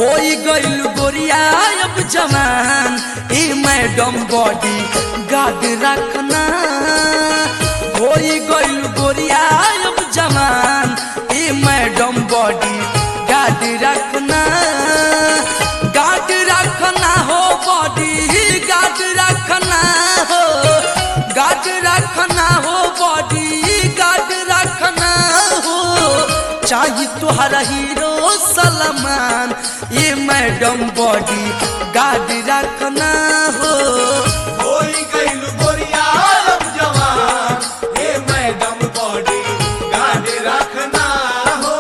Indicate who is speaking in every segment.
Speaker 1: होई गइल गोरिया अब जवान ए मैडम बॉडी गार्ड रखना होई गइल गोरिया अब जवान ए मैडम बॉडी गार्ड रखना गार्ड रखना हो बॉडी गार्ड रखना हो गार्ड रखना हो बॉडी गार्ड रखना हो चाही तुहरा हीरो सलमान ये मैडम बॉडी गार्ड रखना हो
Speaker 2: होई गइल गोरिया अब जवान हे मैडम बॉडी गार्ड रखना हो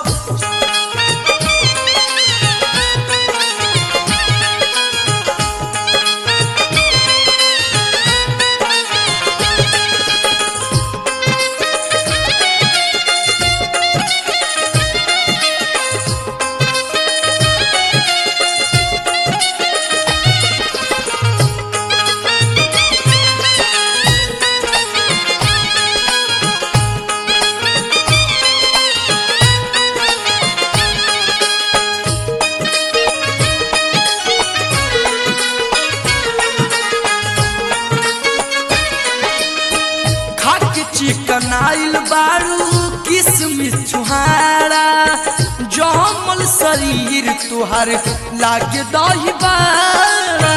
Speaker 1: खाक चिकन आइल बारू किसमिस छुहारा जमल शरीर तुहार लागे दही बारा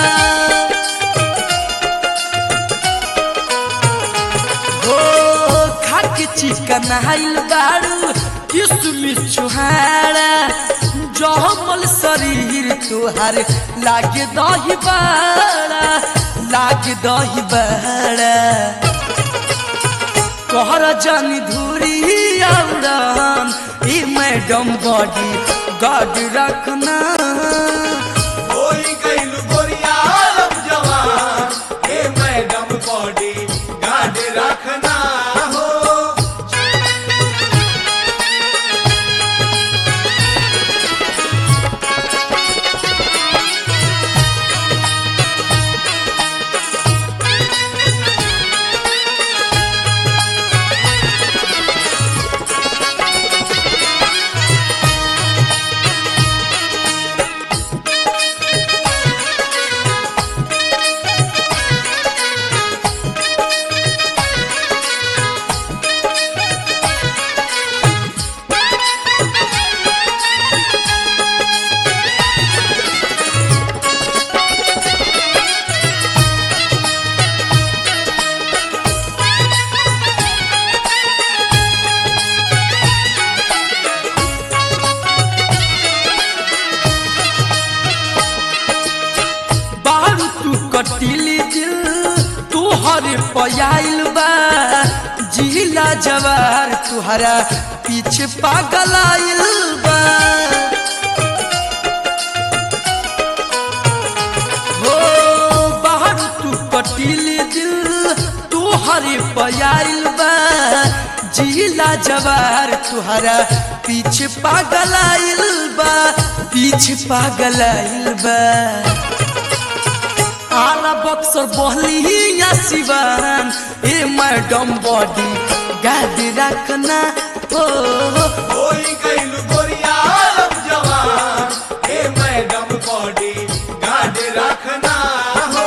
Speaker 1: हो खाक चिकन आइल बारू किसमिस छुहारा जमल शरीर तुहार लागे दही बारा लागे दही बारा कहर जानी धूरी औरन ई मैडम बॉडी गार्ड रखना
Speaker 2: होई गइल गोरिया अब जवान हे मैडम बॉडी गार्ड रखना हो
Speaker 1: बारू तू कटिली दिल तुहर पयाइल बा जिला जवार तुहरा पीछे पागल आइल बा हो बारू तू कटिली दिल तुहर पयाइल बा जिला जवार तुहरा पीछे पागल आइल बा पीछे पागल आइल बा आला बक्सर बहली या सिवान ए मैडम बॉडी गाद रखना हो
Speaker 2: होई गइल गोरिया अब जवान हे मैडम बॉडी गार्ड रखना हो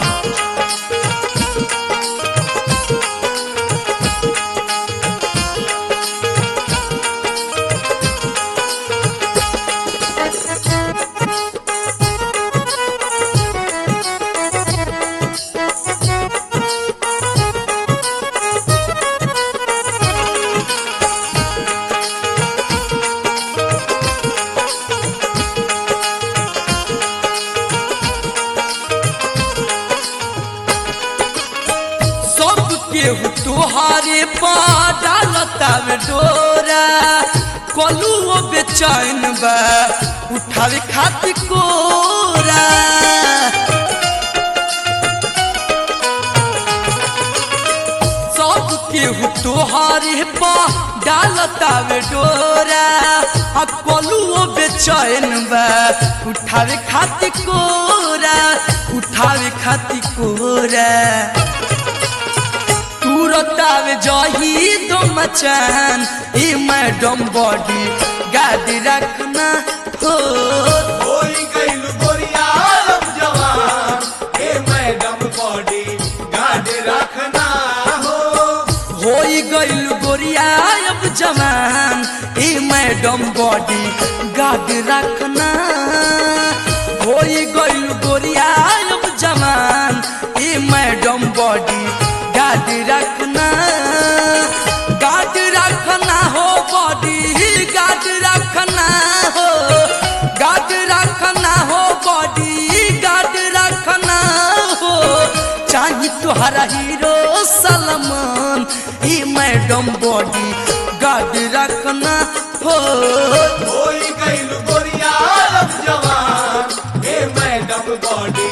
Speaker 1: सब केहू तुहारे पालता में डोरा कलू बेचैन बा उठावे खातिर कोरा सब केहू तोहारे पा डालता में डोरा आ कलू बेचैन बा उठावे खातिर कोरा उठावे खातिर कोरा तुरतावे जही दो मचान ए मैडम बॉडी गाड़ी रखना हो जवान ए मैडम बॉडी गार्ड रखना होई गइल गोरिया अब जवान ए मैडम बॉडी गार्ड रखना गार्ड रखना हो बॉडी गार्ड रखना हो गार्ड रखना हो बॉडी गार्ड रखना हो चाही तुहरा हीरो सलमान ई मैडम बॉडी गार्ड रखना हो
Speaker 2: होई गइल गोरिया अब जवान ए मैडम बॉडी